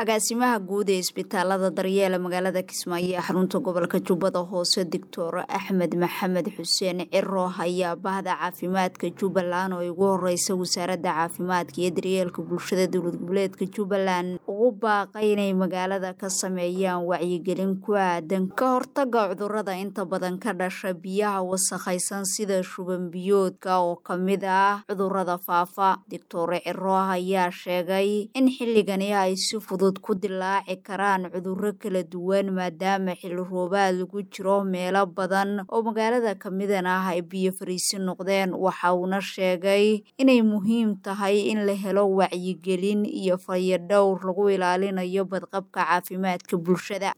agaasimaha guud ee isbitaalada daryeela magaalada kismaayo ee xarunta gobolka jubbada hoose doctor axmed maxamed xuseen ciro ayaa bahda caafimaadka jubbaland oo ugu horeysa wasaaradda caafimaadka iyo daryeelka bulshada dowlad goboleedka jubbaland ugu baaqay inay magaalada ka sameeyaan wacyigelin ku aadan ka hortaga cudurada inta badan ka dhasha biyaha wasakhaysan sida shuban biyoodka oo kamid ah cudurada faafa doctor ciro ayaa sheegay in xilligani ay si fudud ku dilaaci karaan cuduro kala duwan maadaama xilli roobaad lagu jiro meelo badan oo magaalada kamidan ah ay biyo fariisi noqdeen waxa uuna sheegay inay muhiim tahay in la helo wacyigelin iyo fayadhowr lagu ilaalinayo badqabka caafimaadka bulshada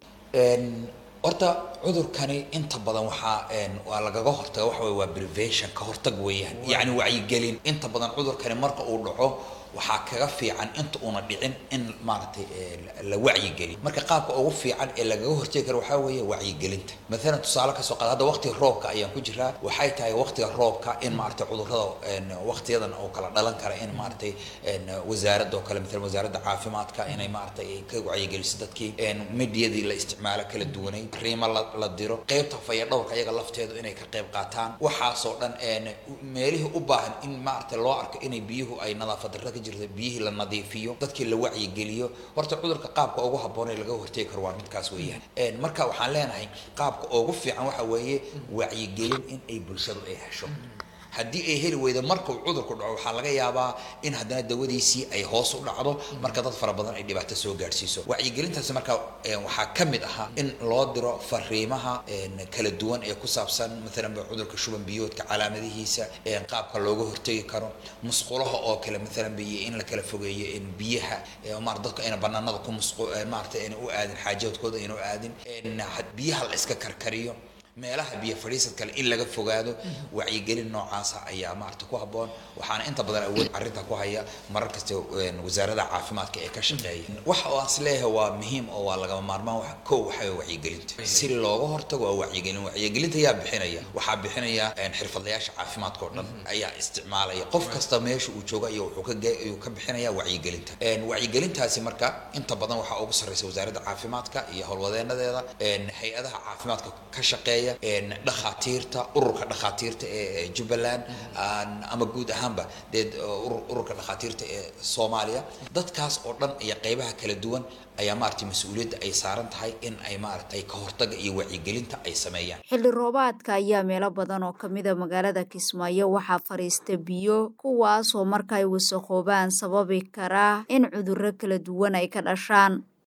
horta cudurkani inta badan waxaa waa lagaga hortaga waxa wey waa prevention ka hortag weeyaan yacni wacyigelin inta badan cudurkani marka uu dhaco waxaa kaga fiican inta una dhicin in maaragtay la wacyigeliyo marka qaabka ugu fiican ee lagaga hortegi karo waxaa weeye wacyigelinta maalan tusaale kasoo qaad hadda waqtiga roobka ayaan ku jiraa waxay tahay waqtiga roobka in maaragtay cudurrada waqtiyadan oo kala dhalan kara in maaragtay wasaaradda oo kale maalan wasaaradda caafimaadka inay maaragtay ka wacyigeliso dadkii midiyadii la isticmaalo kala duwanay riimo la diro qeybta fayadhowrka iyaga lafteedu inay ka qayb qaataan waxaasoo dhan meelihii u baahan in maaragtay loo arko inay biyuhu ay nadaafad darra ka jirta biyihii la nadiifiyo dadkii la wacyigeliyo horta cudurka qaabka ugu habboon ee laga hortegi karo waa midkaas weeyaan marka waxaan leenahay qaabka ugu fiican waxa weeye wacyigelin in ay bulshadu ay hesho haddii ay heli weydo marka uu cudurku dhaco waxaa laga yaabaa in haddana dawadiisii ay hoos u dhacdo marka dad fara badan ay dhibaato soo gaadhsiiso wacyigelintaasi marka waxaa ka mid ahaa in loo diro fariimaha kala duwan ee ku saabsan maalan cudurka shuban biyoodka calaamadihiisa qaabka looga hortegi karo musqulaha oo kale maalan biyo in la kala fogeeyo in biyaha maar dadku ayna banaanada ku musqu maarata ayna u aadin xaajaadkooda ayna u aadin biyaha la iska karkariyo meelaha biyo fadhiisad kale in laga fogaado wacyigelin noocaasa ayaa maarata ku habboon waxaana inta badan awood arrinta ku haya marar kasta wasaarada caafimaadka ee ka shaqeeya waxa oo aan isleeyahay waa muhiim oo waa lagama maarmaan wax kow waxaa wacyigelinta si looga hortago waa wacyigelin wacyigelinta ayaa bixinaya waxaa bixinaya xirfadlayaasha caafimaadka oo dhan ayaa isticmaalaya qof kasta meesha uu jooga iyo wuxuu ka ayuu ka bixinaya wacyigelinta wacyigelintaasi marka inta badan waxaa ugu sarreysa wasaaradda caafimaadka iyo howlwadeenadeeda hay-adaha caafimaadka ka shaqeeya dhakhaatiirta ururka dhakhaatiirta ee jubbaland ama guud ahaanba dee ururka dhakhaatiirta ee soomaaliya dadkaas oo dhan iyo qeybaha kala duwan ayaa maaragtay mas-uuliyadda ay saaran tahay in ay maaragtay ka hortaga iyo wacyigelinta ay sameeyaan xilli roobaadka ayaa meelo badan oo kamida magaalada kismaayo waxaa fadhiista biyo kuwaasoo marka ay wasakhoobaan sababi kara in cudurro kala duwan ay ka dhashaan